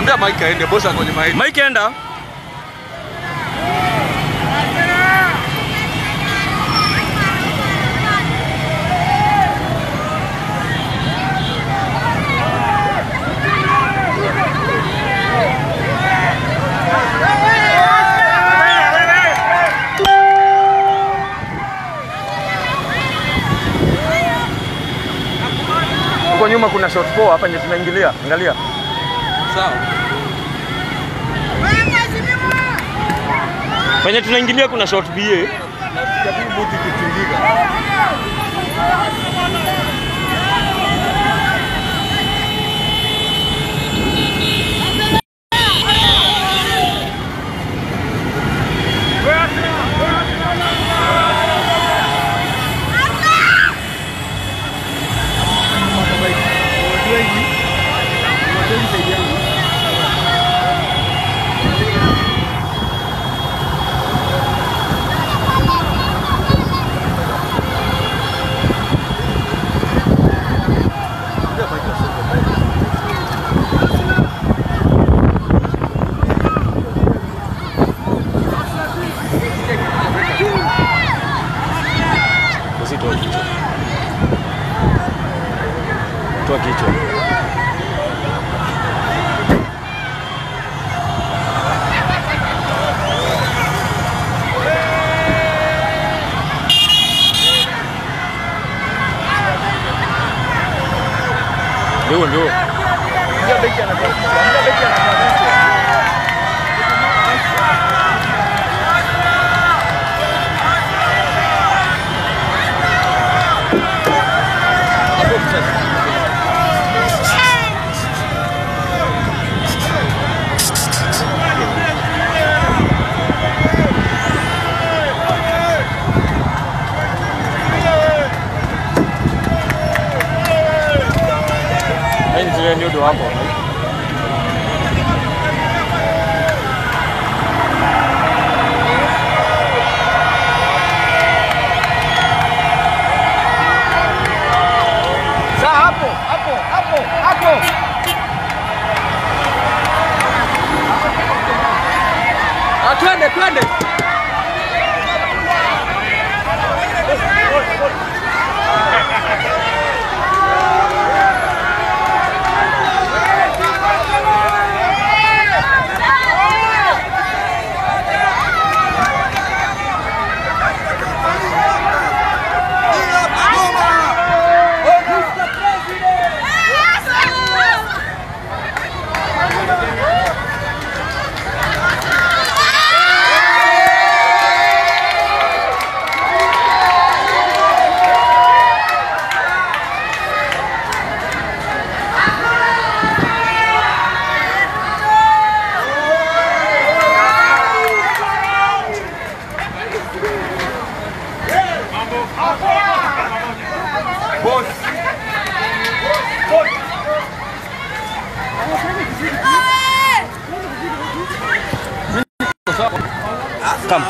Ambia Mike aende, boss angoje Mike. Mike enda. Huko nyuma kuna shot four hapa nje tunaingilia. Angalia. Sawa. Penye tunaingilia kuna shot BA. Nasikia buti kitingika. Usitoa kichwa. Toa kichwa. Ndio ndio. Ndio beki anatoa. Ndio beki anatoa. Yaani zile ndio hapo. Sasa hapo, hapo, hapo, hapo. Ah, twende, twende. Come.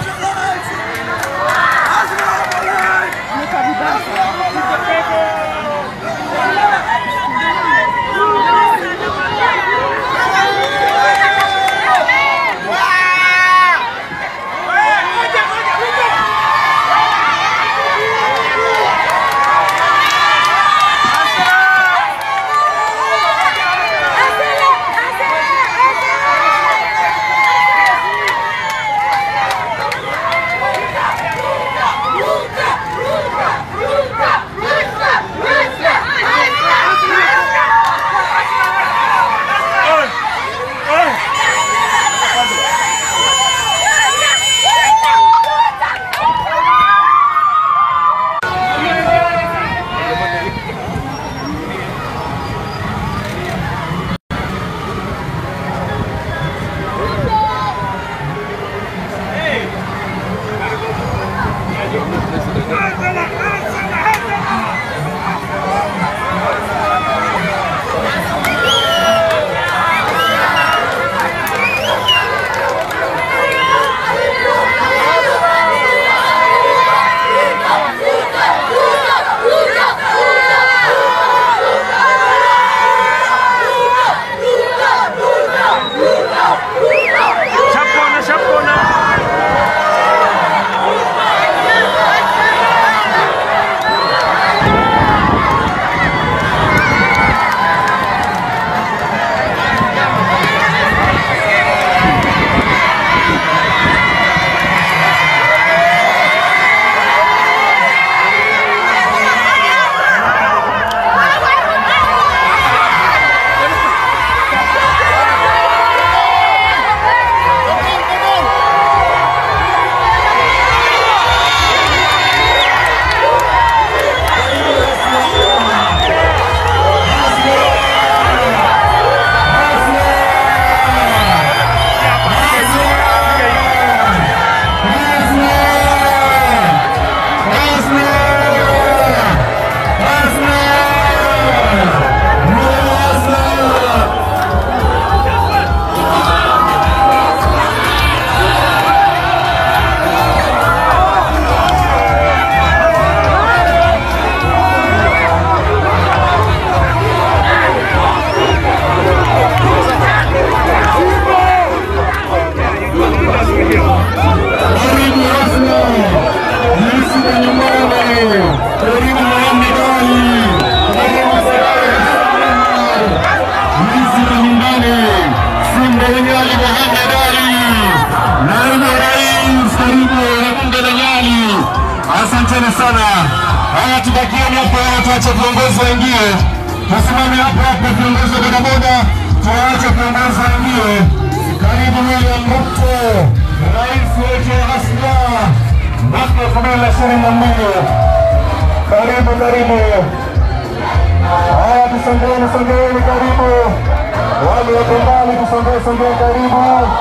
asanteni sana. Haya, tubakieni hapo, tuache viongozi waingie, tusimame hapo hapo, viongozi wa bodaboda, tuache viongozi waingie. Karibu William Ruto, rais wetu wa Hasla mwaka elfu mbili na ishirini na mbili. Karibu, karibu. Haya, tusongeni, songeni, karibu. Wale wako mbali, tusongee, songee, karibu.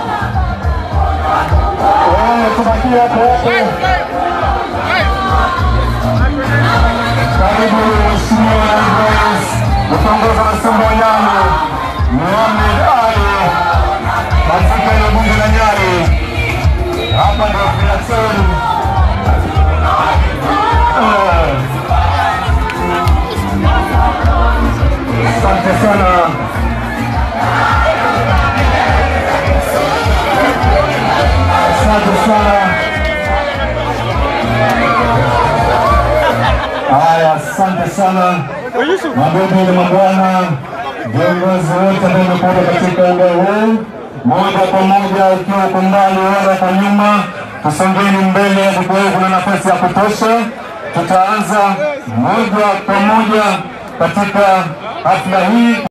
Eh, tubakie hapo hapo. Karibu Mheshimiwa Rais mtongoza wa Simba Nyani Mohamed Ali katika eneo bunge la Nyali. Hapa ndio Plateau. Eh. Asante sana. Asante sana. Haya, asante sana mabibi na mabwana, viongozi wote ambao wamekuja katika eneo huu, moja kwa moja, ukiwa uko mbali wala kwa nyuma, tusongeni mbele, kwa kuna nafasi ya kutosha. Tutaanza moja kwa moja katika hafla hii.